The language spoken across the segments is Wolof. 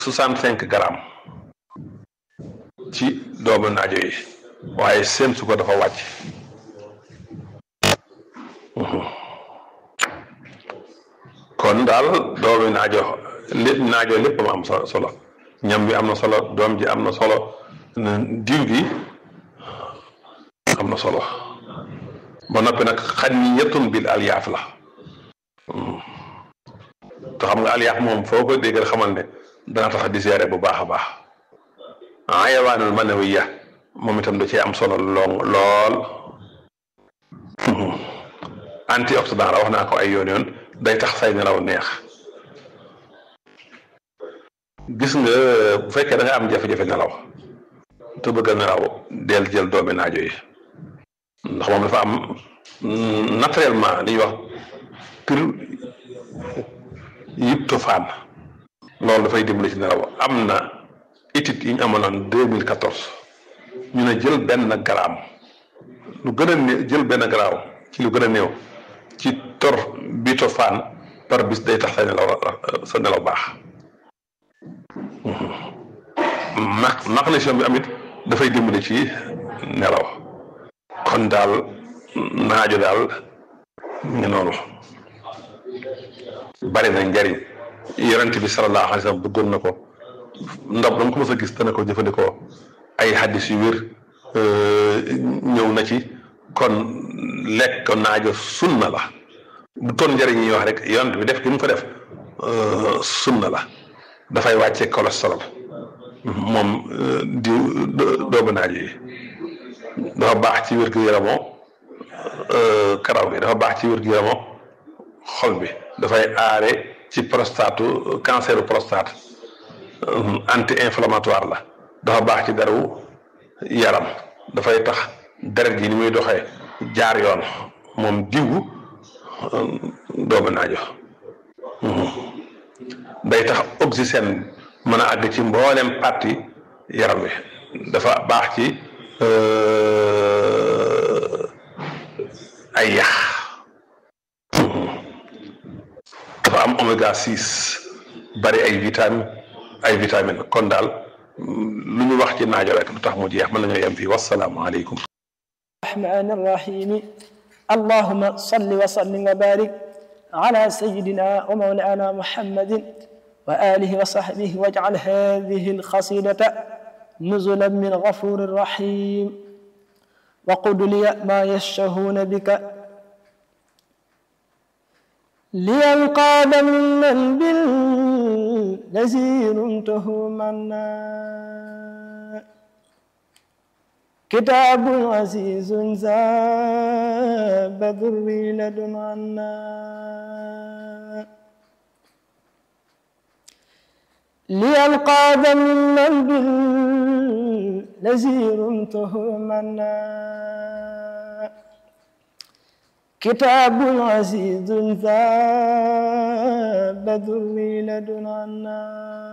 soixante cinq grammes ci doomu naajo yi waaye seen su ko dafa wàcc kon daal doomu naajo li naajo lépp ma am solo ñam bi am na solo doom ji am na solo diw gi am na solo ba noppi nag xan ni ñettun bil alyaaf la te xam nga alyaaf moom foo ko déggal xamal ne dana tax di seere bu baax a baax ayawaanul manawiya moom itam da cee am solo lool lool antioxydant la wax naa ko ay yoon yoon day tax say nelaw neex gis nga bu fekkee da nga am jafe-jafe nelaw te bëgg a nelaw del jël doomi naajo yi ndax moom dafa am naturellement li ñuy wax pir yiptofaan loolu dafay dimbali ci nelaw am na étude yi ñu amaloon deux mille quatorze ñu ne jël benn gramme lu gën a néew jël benn gramme ci lu gën a néew ci tor bitofaan par bis day tax sa nelaw sa nelaw baax mag magnésium bi amit dafay dimbali ci nelaw kon daal naajo daal ngi noonu bari na njariñ yonent bi sallallahu alayhi wa sallam bëggoon na ko ndab dama ko mës a gis dana ko jëfandikoo ay xaddis yu wér ñëw na ci kon lekk naajo sunna la bu toon njëriñ yi wax rek yonent bi def gi mu ko def sunna la dafay wàcce cholestérol moom di doomu naajo yi dafa baax ci wér-gu-yaramoo karaw gi dafa baax ci wér-gu-yaramoo xol bi dafay aare ci prostate canceru prostate anti inflammatoire la dafa baax ci deru yaram dafay tax deret gi ni muy doxee jaar yoon moom diwu doomu naajo day tax oxygène mën a àgg ci mboolem parti yaram wi dafa baax ci ay yax dafa am oméga six bari ay vitamine ay vitamine kon daal lu ñu wax ci naajo rek lu tax mu jeex mën nañoo yem fii wasalaamualeykum الرحمن الرحيم اللهم صل وسلم وبارك على سيدنا ومولانا محمد وآله وصحبه واجعل هذه القصيدة نزلا من غفور رحيم وقل لي ما يشتهون بك لينقاد من بالذي رمته منا كتاب عزيز زاب ذري لدن عنا لينقاد من بالذي رمته منا كتاب عزيز ذاب ذري لدن عنا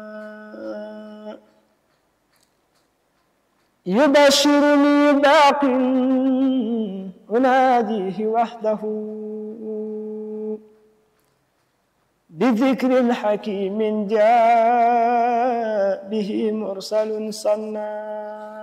يبشرني باق أناديه وحده بذكر حكيم جاء به مرسل صنّا